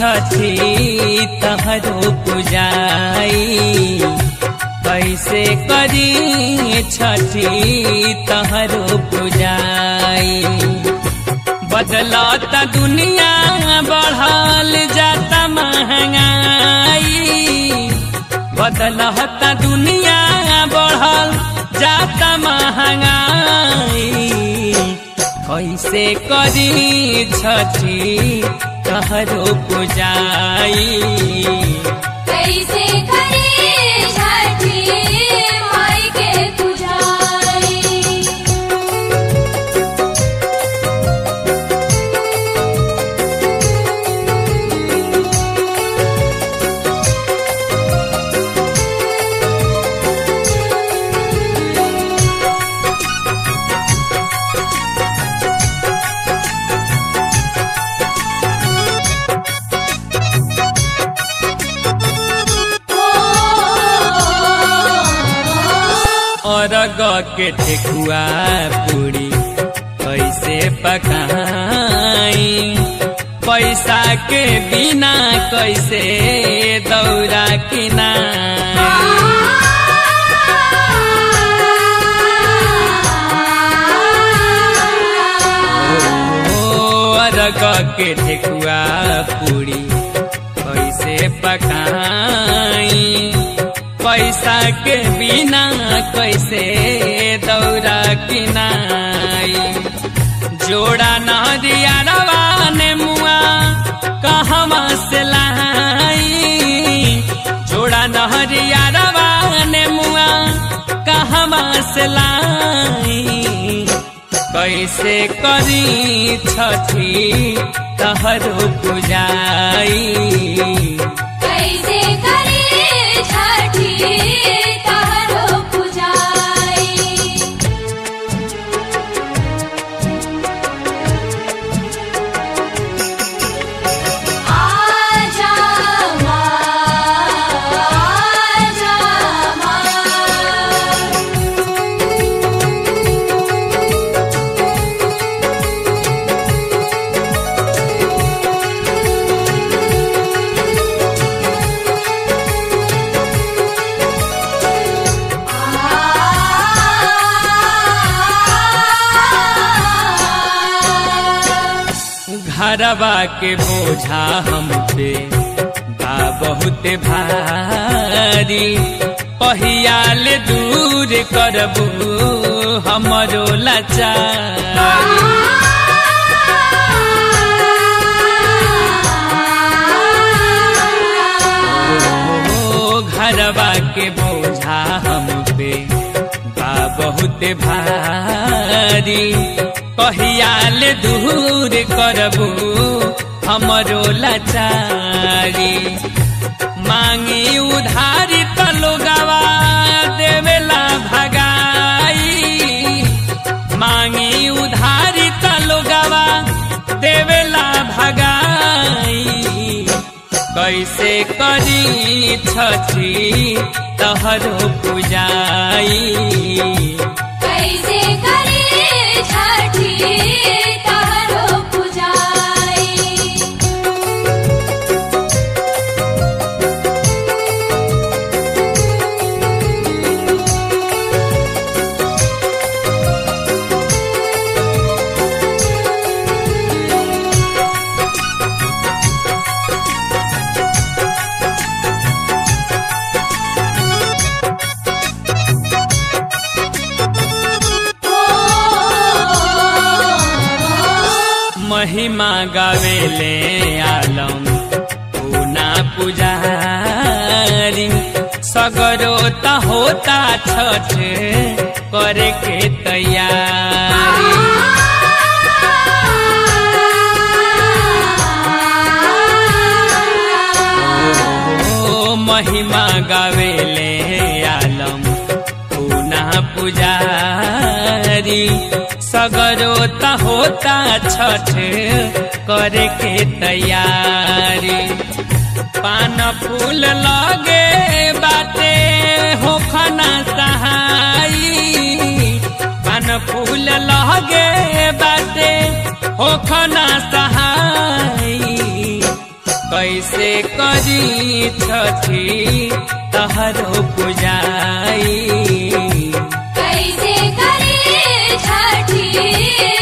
छठी तहरो पुजाई कैसे करी छठी तहरो पुजाई बदलता दुनिया बढ़ल जाता महंगाई बदलता दुनिया बढ़ल जाता महंगाई कैसे करी छठी तहरो पुजाई कैसे करे छठी माई के पुजारी अरग के ठेकुआ पूरी कैसे पकाई पैसा के बिना कैसे दौरा किनाई ओ अरग के ठेकुआ पूरी कैसे पकाई पैसा के बिना कैसे दौरा किनाई जोड़ा नदिया रवाने मुआ कहवा से लाई जोड़ा नहरिया रवाने मुआ कहवा से लाई कैसे करी छठी तहरो पुजाई कैसे करे छठी तहरो पुजारी आजा माँ आजा माँ घरवा के बोझा हम पे बा बहुत भारी पहियाल दूर करबू हमरो लाचारी ओ घरवा के बोझा हम पे बा बहुत भारी कहियाल दूर करबू हमरो लाचारी मांगी उधारी त लोगवा देवेला भगाई मांगी उधारी त लोगवा देवेला भगाई कैसे करी छठी तहरो पुजाई कैसे करे छठी तहरो पुजारी महिमा गावेले आलम पूना पुजारी सगरो त होता छठ करे के तैयारी ओ महिमा गावेले आलम पूना पुजारी सगरो त होता छठ करे के तैयारी पान फूल लगे बाटे होखना सहाई पान फूल लगे बाटे होखना सहाई कैसे करी छठी तहरो पुजाई कैसे करे छठी